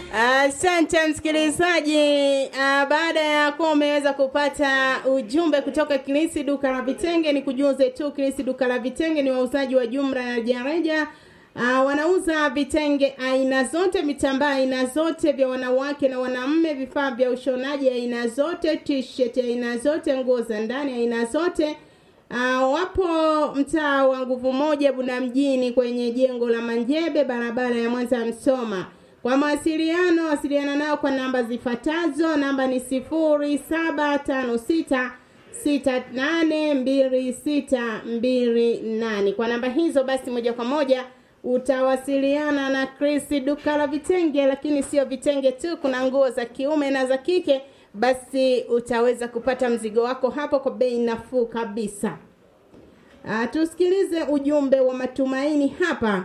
Asante msikilizaji. Uh, baada ya kuwa umeweza kupata ujumbe kutoka Kilisi duka la vitenge, ni kujuze tu Kilisi duka la vitenge ni wauzaji wa jumla na rejareja. Uh, wanauza vitenge aina zote, vitambaa aina zote vya wanawake na wanaume, vifaa vya ushonaji aina zote, t-shirt aina zote, nguo za ndani aina zote. Uh, wapo mtaa wa nguvu moja Bunda mjini kwenye jengo la Manjebe, barabara ya Mwanza Msoma. Kwa mawasiliano wasiliana nao kwa namba zifuatazo. Namba ni sifuri saba tano sita sita nane mbili sita mbili nane. Kwa namba hizo basi moja kwa moja utawasiliana na Chris duka la vitenge, lakini sio vitenge tu, kuna nguo za kiume na za kike. Basi utaweza kupata mzigo wako hapo kwa bei nafuu kabisa. Uh, tusikilize ujumbe wa matumaini hapa.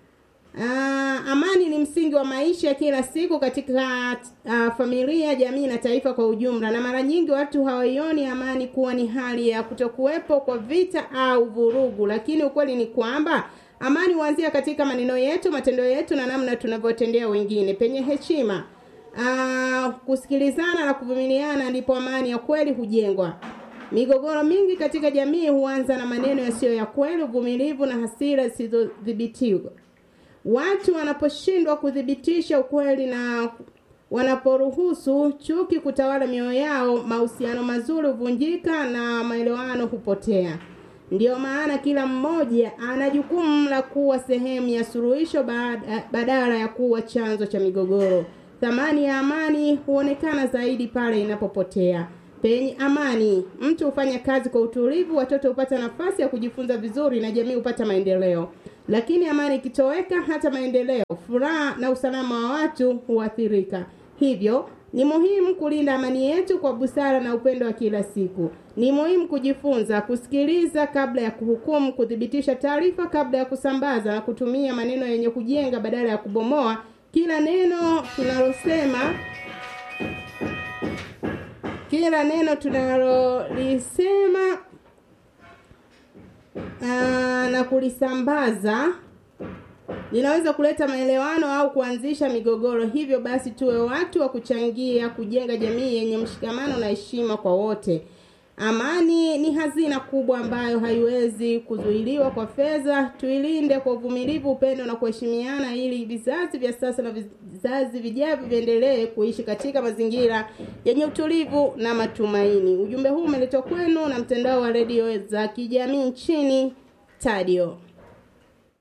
Uh, amani ni msingi wa maisha kila siku katika uh, familia, jamii na taifa kwa ujumla, na mara nyingi watu hawaioni amani kuwa ni hali ya kutokuwepo kwa vita au vurugu, lakini ukweli ni kwamba amani huanzia katika maneno yetu, matendo yetu na namna tunavyotendea wengine. Penye heshima, uh, kusikilizana na kuvumiliana, ndipo amani ya kweli hujengwa. Migogoro mingi katika jamii huanza na maneno yasiyo ya kweli, uvumilivu na hasira zisizodhibitiwa. Watu wanaposhindwa kuthibitisha ukweli na wanaporuhusu chuki kutawala mioyo yao, mahusiano mazuri huvunjika na maelewano hupotea. Ndiyo maana kila mmoja ana jukumu la kuwa sehemu ya suluhisho badala ya kuwa chanzo cha migogoro. Thamani ya amani huonekana zaidi pale inapopotea. Penye amani, mtu hufanya kazi kwa utulivu, watoto hupata nafasi ya kujifunza vizuri na jamii hupata maendeleo. Lakini amani ikitoweka, hata maendeleo, furaha na usalama wa watu huathirika. Hivyo ni muhimu kulinda amani yetu kwa busara na upendo wa kila siku. Ni muhimu kujifunza kusikiliza kabla ya kuhukumu, kuthibitisha taarifa kabla ya kusambaza na kutumia maneno yenye kujenga badala ya kubomoa. Kila neno tunalosema kila neno tunalolisema na kulisambaza linaweza kuleta maelewano au kuanzisha migogoro. Hivyo basi, tuwe watu wa kuchangia kujenga jamii yenye mshikamano na heshima kwa wote. Amani ni hazina kubwa ambayo haiwezi kuzuiliwa kwa fedha. Tuilinde kwa uvumilivu, upendo na kuheshimiana, ili vizazi vya sasa na vizazi vijavyo viendelee kuishi katika mazingira yenye utulivu na matumaini. Ujumbe huu umeletwa kwenu na mtandao wa redio za kijamii nchini Tadio.